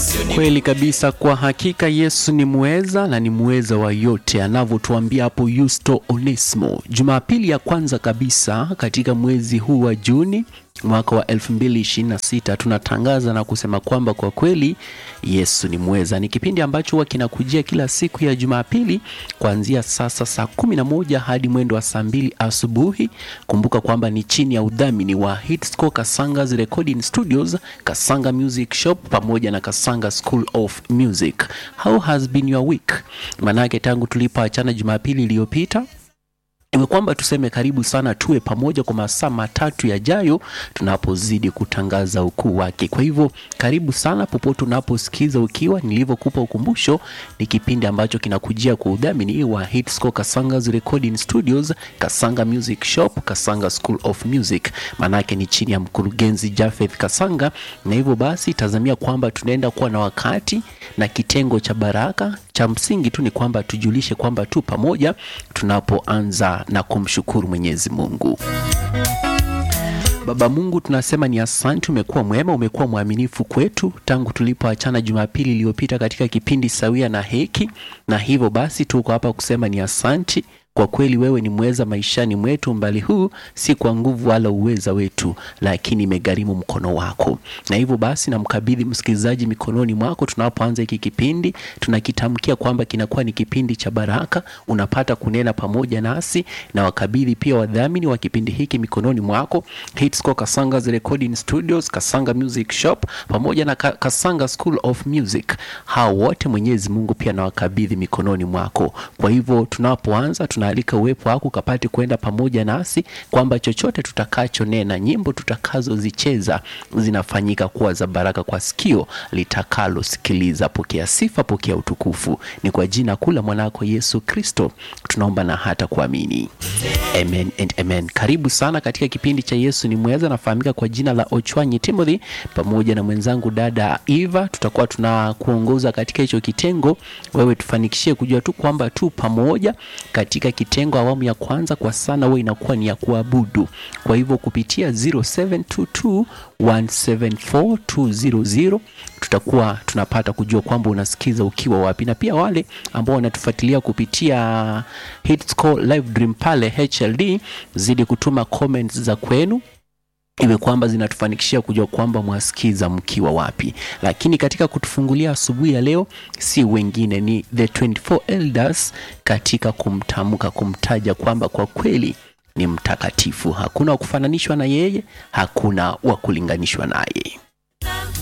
Kweli kabisa, kwa hakika Yesu ni muweza na ni muweza wa yote, anavyotuambia hapo Yusto Onesmo. Jumapili ya kwanza kabisa katika mwezi huu wa Juni mwaka wa 2026 tunatangaza na kusema kwamba kwa kweli Yesu ni mweza. Ni kipindi ambacho huwa kinakujia kila siku ya Jumapili kuanzia sasa saa kumi na moja hadi mwendo wa saa mbili asubuhi. Kumbuka kwamba ni chini ya udhamini wa Hitsco Kasanga's Recording Studios, Kasanga Music Shop pamoja na Kasanga School of Music. How has been your week? Manake tangu tulipoachana Jumapili iliyopita iwe kwamba tuseme karibu sana, tuwe pamoja kwa masaa matatu yajayo tunapozidi kutangaza ukuu wake. Kwa hivyo karibu sana popote unaposikiza, ukiwa nilivyokupa ukumbusho, ni kipindi ambacho kinakujia kwa udhamini wa Hitsco Kasanga's Recording Studios, Kasanga Music Shop, Kasanga School of Music. Maanake ni chini ya mkurugenzi Jafeth Kasanga, na hivyo basi tazamia kwamba tunaenda kuwa na wakati na kitengo cha baraka. Cha msingi tu ni kwamba tujulishe kwamba tu pamoja tunapoanza na kumshukuru Mwenyezi Mungu. Baba Mungu, tunasema ni asante, umekuwa mwema, umekuwa mwaminifu kwetu tangu tulipoachana Jumapili iliyopita katika kipindi sawia na heki, na hivyo basi tuko hapa kusema ni asante kwa kweli wewe ni mweza maishani mwetu. Mbali huu si kwa nguvu wala uweza wetu, lakini imegharimu mkono wako. Na hivyo basi namkabidhi msikilizaji mikononi mwako. Tunapoanza hiki kipindi, tunakitamkia kwamba kinakuwa ni kipindi cha baraka, unapata kunena pamoja nasi, na wakabidhi pia wadhamini wa kipindi hiki mikononi mwako, Hitsco Kasanga's Recording Studios, Kasanga Music Shop pamoja na Ka- Kasanga School of Music. Hao wote Mwenyezi Mungu pia nawakabidhi mikononi mwako. Kwa hivyo tunapoanza tunaalika uwepo wako ukapate kwenda pamoja nasi, kwamba chochote tutakachonena, nyimbo tutakazozicheza zinafanyika kuwa za baraka kwa sikio litakalosikiliza. Pokea sifa, pokea utukufu, ni kwa jina kuu la mwanako Yesu Kristo tunaomba na hata kuamini, amen and amen. Karibu sana katika kipindi cha Yesu ni mweza. Nafahamika kwa jina la Ochwanyi Timothy, pamoja na mwenzangu dada Eva, tutakuwa tunakuongoza katika hicho kitengo. Wewe tufanikishie kujua tu kwamba tu pamoja katika kitengo awamu ya kwanza kwa sana huwa inakuwa ni ya kuabudu. Kwa hivyo kupitia 0722174200 tutakuwa tunapata kujua kwamba unasikiza ukiwa wapi, na pia wale ambao wanatufuatilia kupitia Hitsco Live Dream pale HLD, zidi kutuma comments za kwenu iwe kwamba zinatufanikishia kujua kwamba mwasikiza mkiwa wapi. Lakini katika kutufungulia asubuhi ya leo, si wengine ni the 24 elders katika kumtamka, kumtaja kwamba kwa kweli ni mtakatifu, hakuna wa kufananishwa na yeye, hakuna wa kulinganishwa naye.